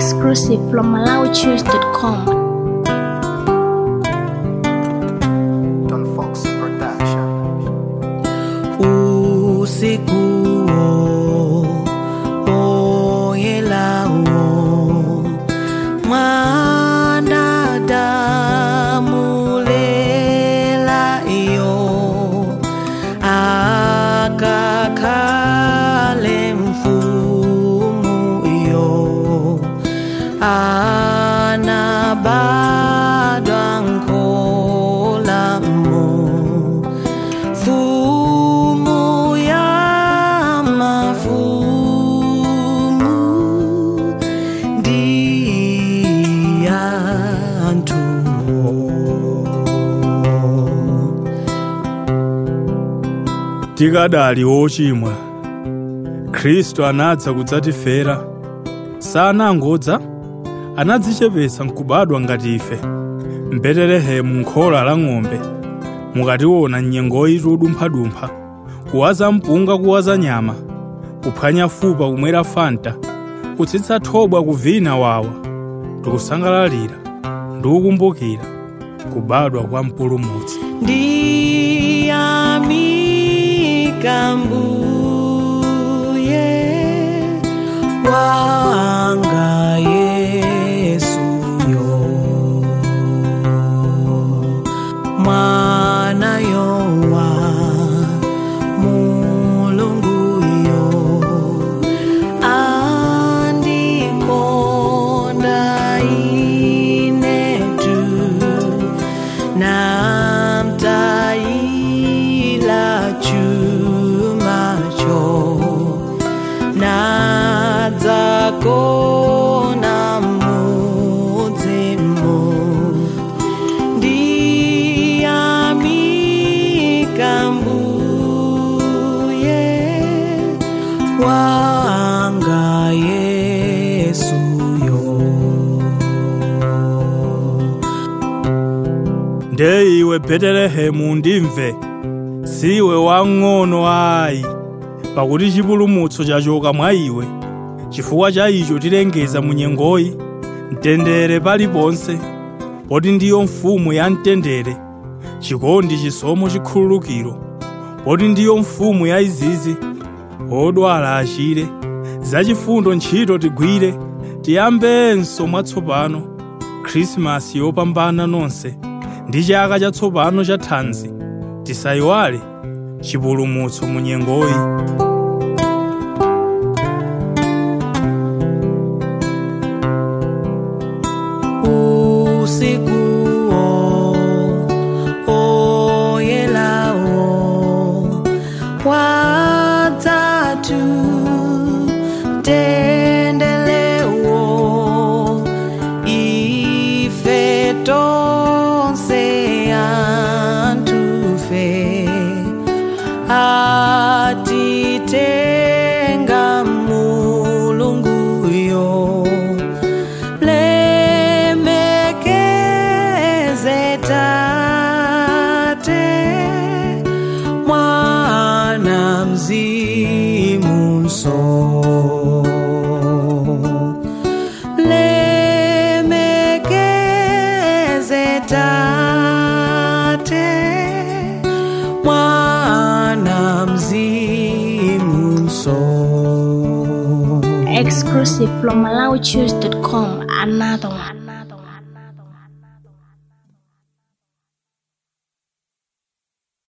Exclusive from MalawiChoose.com. Don Fox Production. usiku oyelawo mwanadamu lela iyo akakhale mfumu iyo anabadwa nkolamo fumu ya mafumu ndiyantu tikadali ochimwa khristu anadza kudzatifera sanangodza anadzichepetsa nkubadwa ngati ife mbetelehemu nkhola la ng'ombe mukationa nyengoyi tudumphadumpha kuwaza mpunga kuwaza nyama kuphwanya fupa kumwera fanta kutsitsa thobwa kuvina wawa tikusangalalira ndikukumbukira kubadwa kwa mpulumutsi ndiyamika mbuye wanga yesuyo mwana yowa mulunguyo andikonda inetu namtayila chumacho nadzakona mudzimu ndiyamika mbuye wanga yesuyo nde iwe betelehemu ndimve siwe wang'ono ayi pakuti chipulumutso chachoka mwa iwe chifukwa cha icho tilengeza mu nyengoyi mtendere paliponse poti ndiyo mfumu ya mtendere chikondi chisomo chikhululukiro poti ndiyo mfumu ya izizi odwala achire zachifundo ntchito tigwire tiyambenso mwatsopano khrisimasi yopambana nonse ndi chaka chatsopano cha thanzi tisayiwale chipulumutso mu nyengoyi usiku oyelawo wadzatu tendelewo ife tonse antufe atitenga mulunguyo lemekeze tate mwana mzimu nso lemekeze tate mwana mzimu nso Exclusive from MalawiChoose.com. Another one.